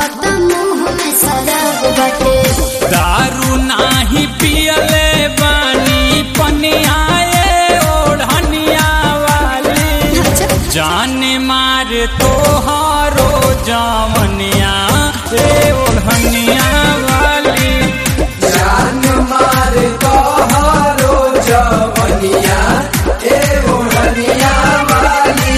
कहत मुंह में शराब बाटे दारू नाही पियले बानी पनियाए ओढ़निया वाली अच्छा जान मार तोहारो जवनिया ए ओढ़निया वाली जान मार तोहरो जवनिया ए ओढ़निया वाली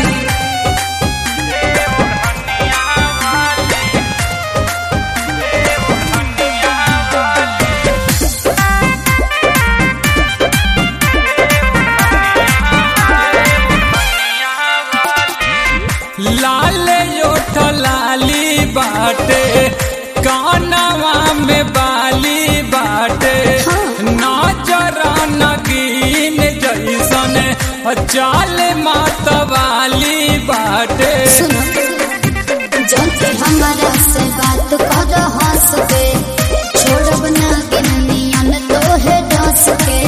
लाल योठ लाली बाटे कानवा में बाली बाटे नजर नगीन जैसन चाल मतवाली बाटे सुनो जल्दी हमारा से बात कर हंस के छोड़ब ना गिननियन तो है डस के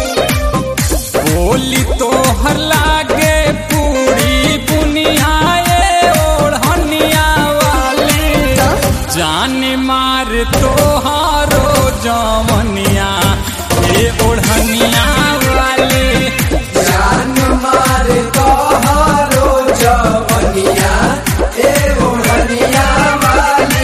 बोली तोहर लागे पूरी बुनियाए ओढ़निया वाली जान मार तोहारो जवनिया ए ओढ़निया वाली जान मार तोहरो जवनिया ए ओढ़निया वाली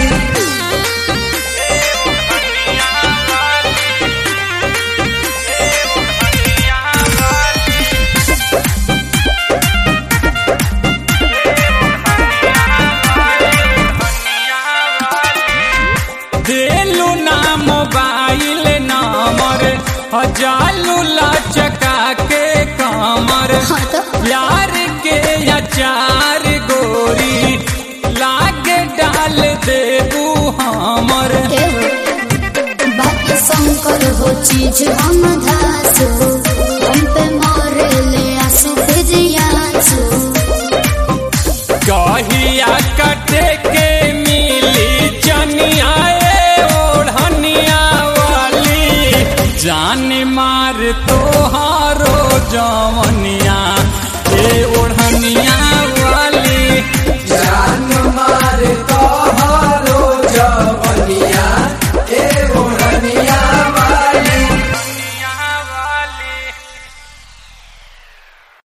देलू ना मोबाइल नंबर जालू लचका के कमर हाँ तो प्यार के अचार गोरी लागे डाल देबू हमर एहो, बाकी शंकर हो चीज हम धासु हम पे मारे ले आंसू फिजियासु कहिया कटे के मिली चनिया ए ओढ़निया वाली जान मार तोहारो जवन